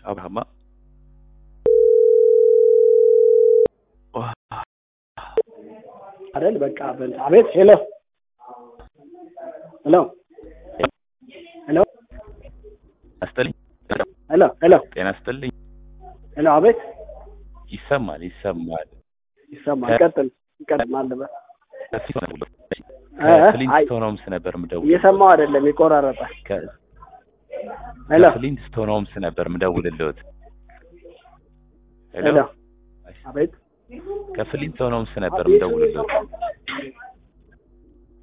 አብርሃማ አይደል? በቃ በል አቤት። ሄሎ ሄሎ ሄሎ አስጥልኝ ሄሎ ሄሎ ጤና ስጥልኝ። ሄሎ አቤት። ይሰማል ይሰማል። ይሰማል። ቀጥል ቀጥል ማለበት እ? ከፍሊንስቶን ሆምስ ነበር ምደውል እየሰማው አይደለም ይቆራረጣል። ሄሎ ከፍሊንስቶን ሆምስ ነበር ምደውልልዎት። ሄሎ አቤት ከፍሊንስቶን ሆምስ ነበር ምደውልልዎት።